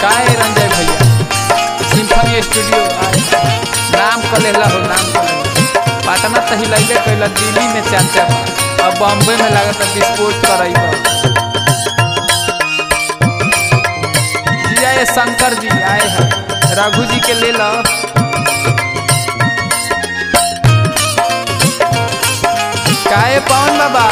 काहे रंजय भैया symphony studio आए नाम कलेला हो नाम कलेला पटना तही लैबे कैला दिल्ली में चाचा बा अब बॉम्बे में लागत विस्फोट करई जिया ये शंकर जी आए हैं रघु जी के ले लो काहे पवन बाबा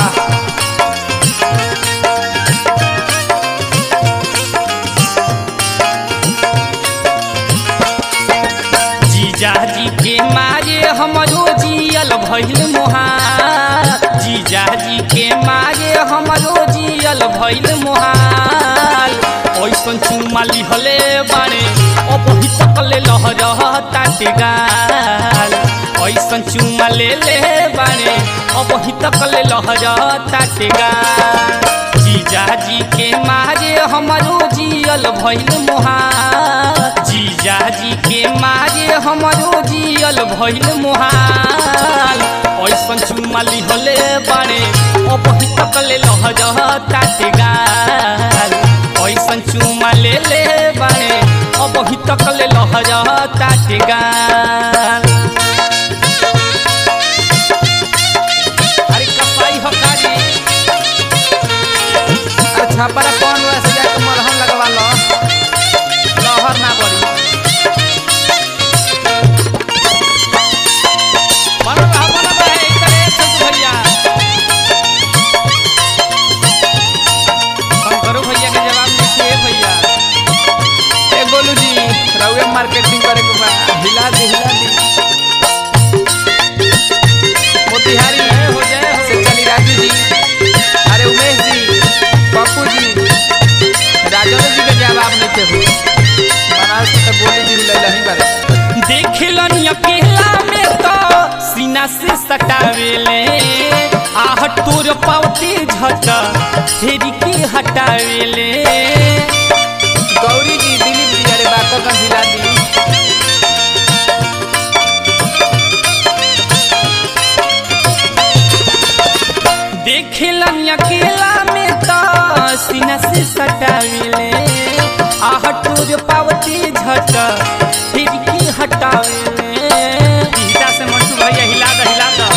जीजाजी के मारे हमरो जियल भइल मोहाल जीजाजी के मारे हमरो जियल भइल मोहाल ओइसन चुमा लिहले बाणे अबही तकले लहरह ताटे गाल ओइसन चुमा ले ले बाणे अबही तकले लहरह ताटे गाल जीजाजी के मारे हमरो जियल भइल मोहाल जीजाजी के मारे हमरो जियल भइल मोहाल ऐसन चुमा लिहले बाणे अबही तकले लहरह ताटे गाल ऐसन चुमा ले ले बाणे अबही तकले लहरह ताटे गाल अरे कसाई हकारी अरे छापरा कौन वैसे जाके मलहम लगवा लो लहर ना पड़ी बन रहा बन रहा है इधर छोटू भैया शंकरू भैया के जवाब लिखिए भैया ए गोलू जी रउए मार्केटिंग करे के बा हिला दी हिला दी मोतिहारी जय हो जय हो से चली राजू जी अरे उमेश जी पप्पू जी राजेंद्र जी के जवाब नहीं थे हो बनारस के तो गोली जी हिला नहीं बारे देखलन अकेला में तो सीना से सटावेले आह तोर पावते झट फेरी के हटावेले गौरी जी दिलीप जी अरे बाकर का हिला दी देखलन अकेला में तो सीना से सटावेले आह तोर पावते झट फेरी के हटावेले हिला से मंटू भैया हिला दो हिला दो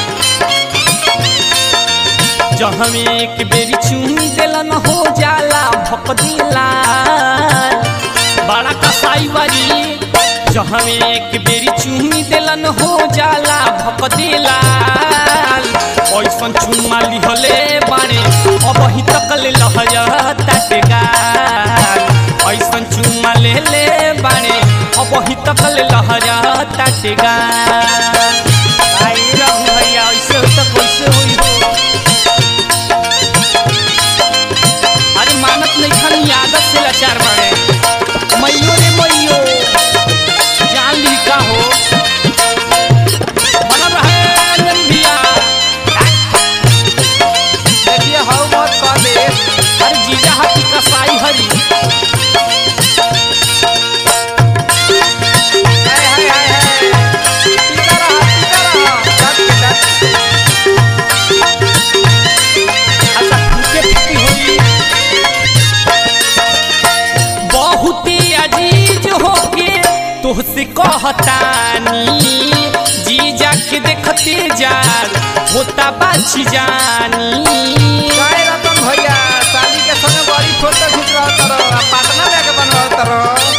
जहाँ एक बेरी चूम दिलन हो जाला भक दिला बड़ा कसाई बारी जहाँ एक बेरी चूम दिलन हो जाला भक दिला ऐसन चुम्मा लिहले बारे अब ही तकले लहर ताटे गाल ऐसन चुम्मा ले ले बारे अब ही तकले लहर ताटे गाल आई रघु भैया ऐसे हो तो कैसे हुई हो अरे मानत नहीं खानी आदत से लाचार बाड़े मैयो रे मैयो जान ली का हो बनल रहे अंजन भैया देखिए हौ मत कर दे अरे जीजा हाथी कसाई हरी हाय हाय हाय हाय टीका रहा टीका रहा डट के डट अच्छा फूके फूकी होई बहुते अजीज होके तुहसे कहतानी जीजा के देखते जार होता बाछी जानी काय रतन भैया साली के संगे बड़ी फोटो खींच रहा तरो आ पटना जाके बनवा तरो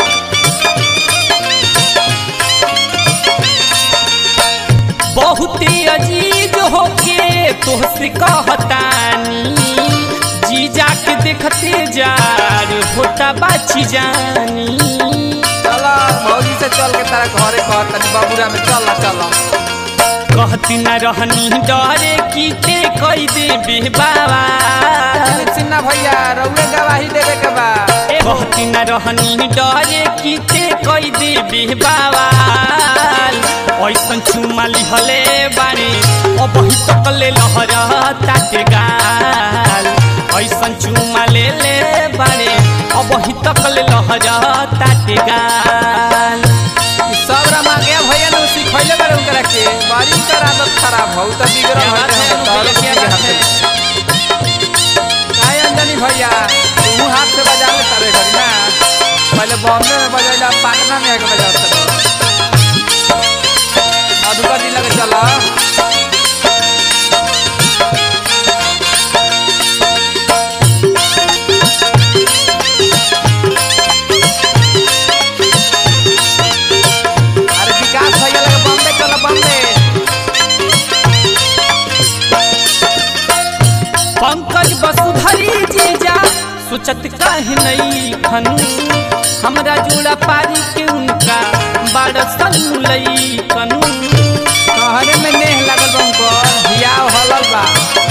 बहुते अजीज होके तुहसे कहतानी जीजा के देखते जार होता बाछी जानी चला मौजी से चल के तारा घरे कह तनी बाबूरा में चल चल कहती न रहनी डरे की ते कई दे बाबा दिलीप सिन्हा भैया रउए गवाही देवे के बा कहती न रहनी डरे की ते कई दे बाबा ऐसन चुमा लिहले बारे अब ही तकले लहर ताटे गाल ऐसन चुमा ले ले बारे अब ही तकले लहर ताटे गाल ई सब रमा गया भैया ने सिखैले बारे उनकरा के बड़ी कर आदत खराब हो त बिगड़ क्या बात है, तोहरे क्या के बात है? हाथे काय अंजनी भैया तू हाथ से बजा ले तारे घरी ना पहले पहले बॉम्बे में बजैला पटना में आके बजाओ मधुकर जिला के चला अरे विकास भैया लगे बॉम्बे चला बॉम्बे पंकज वसुधरी जीजा सोचत काहे नहीं खन हमरा जोड़ा पारी के उनका बड़ सलई कन कहरे में नेह लगल बा उनको हियाव हलल बा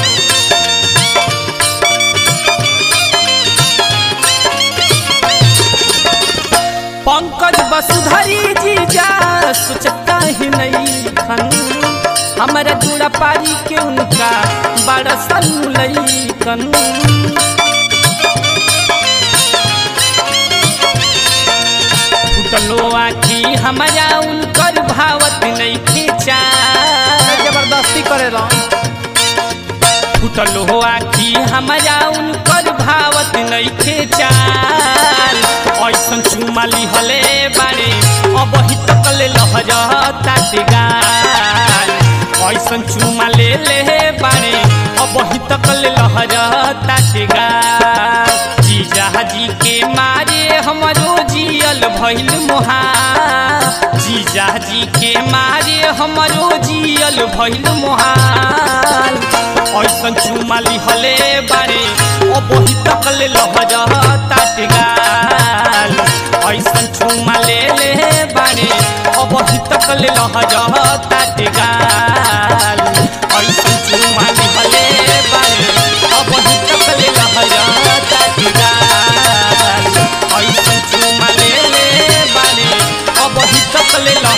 पंकज वसुधरी जीजा सोचत काहे नहीं खन हमरा जोड़ा पारी के उनका बड़ सलई कन फुटलो आखी हमारा उनकर भावत नहीं खींचा जबरदस्ती करेला फुटलो आखी हमारा उनकर भावत नहीं खींचाल ऐसन चुमाली हले बारे अब ही तक ले लहजता गाल ऐसन चुमा ले ले बारे अब ही तक ले लहजता गाल जीजा जी के मारे हमरो जियल भइल मोहा जीजा जी के मारे हमरो जियल भइल मोहाल ऐसन चुमाली हले बारे ओ बही तक ले लहजता गाल ऐसन चुमा ले ले बारे ओ बही तक ले लहजता गाल ऐसन चुमाली हले बारे ओ बही तक ले लहजता गाल ऐसन चुमा ले ले बारे ओ बही तक ले लह